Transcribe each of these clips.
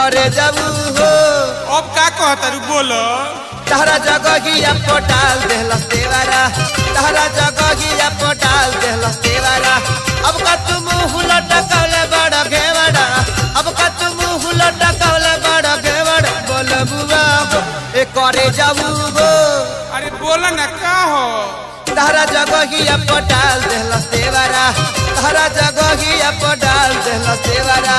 करे जाऊ हो अब का कहतारू बोलो तहरा जगहिया पटाल देहलस देवारा तहरा जगहिया पटाल देहलस देवारा अब का तुम हुला टकले बड़ा घेवड़ा अब का तुम हुला टकले बड़ा घेवड़ा बोल बुआ हो ए करे जाऊ हो अरे बोला ना का हो तहरा जगहिया पटाल देहलस देवारा तहरा जगहिया पटाल देहलस देवारा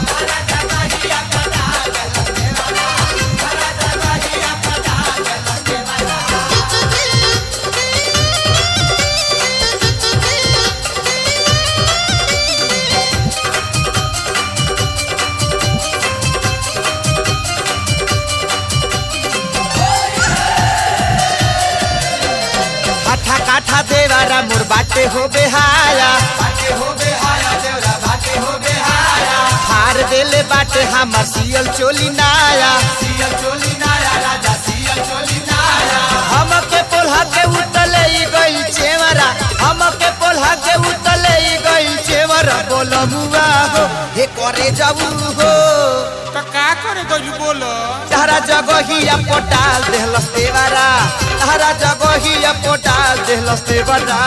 हाथा काठा देवारा मोर बाटे हो बेहाया बाटे हो बेहाया देवरा बाटे हो बेहाया हार देले बाटे हमर सियल चोली नाया सियल चोली नाया राजा सियल चोली नाया हमके पोल्हा के उतले ई गइल चेवरा हमके पोल्हा के उतले ई गइल चेवरा बोल मुआ हो हे करे जाऊ हो तो का करे गइलू बोलो तारा जगहिया पोटाल देहलस देवारा तारा जगहिया पोटाल देहलस देवारा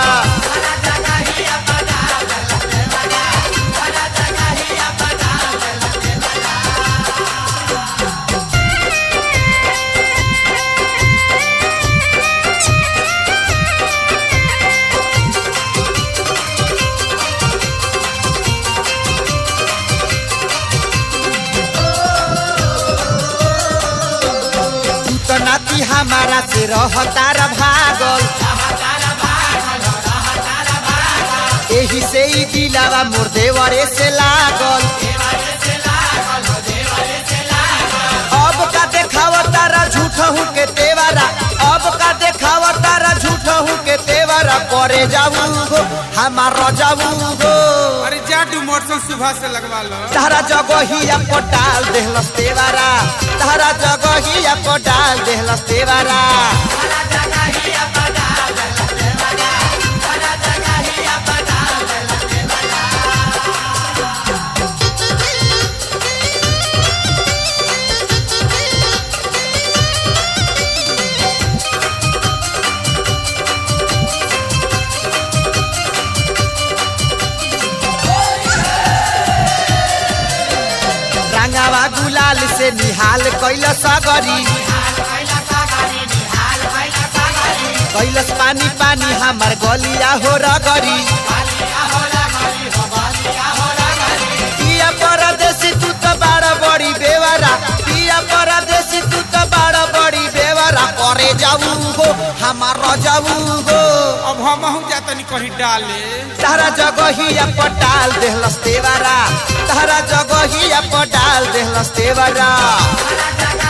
तू तो नाती हमारा से रहतारा भागल एही से ही दिलावा मोर देवरे से लागल अब का देखाव तारा झूठ हूँ के तेवारा अब का देखाव तारा झूठ हूँ के तेवारा करे जाऊ हो हमारा जाऊ हो अरे जा डू मोटरसाइकिल सुबह से लगवा लो तारा जगहिया पटाल देहलस तेवारा तारा जगहिया पटाल देहलस तेवारा रंगावा गुलाल से निहाल कैल सगरी कैलस पानी पानी हमार गलिया हो रगरी पिया परदेसी तू तो बड़ा बड़ी बेवारा पिया परदेसी तू तो बड़ा बड़ी बेवारा करे जाऊ हो हमार जाऊ हो अब हम हूँ जातनी कहीं डाले तारा जगहिया पटाल देहलस तेवारा तारा जगहिया पटाल देहलस तेवारा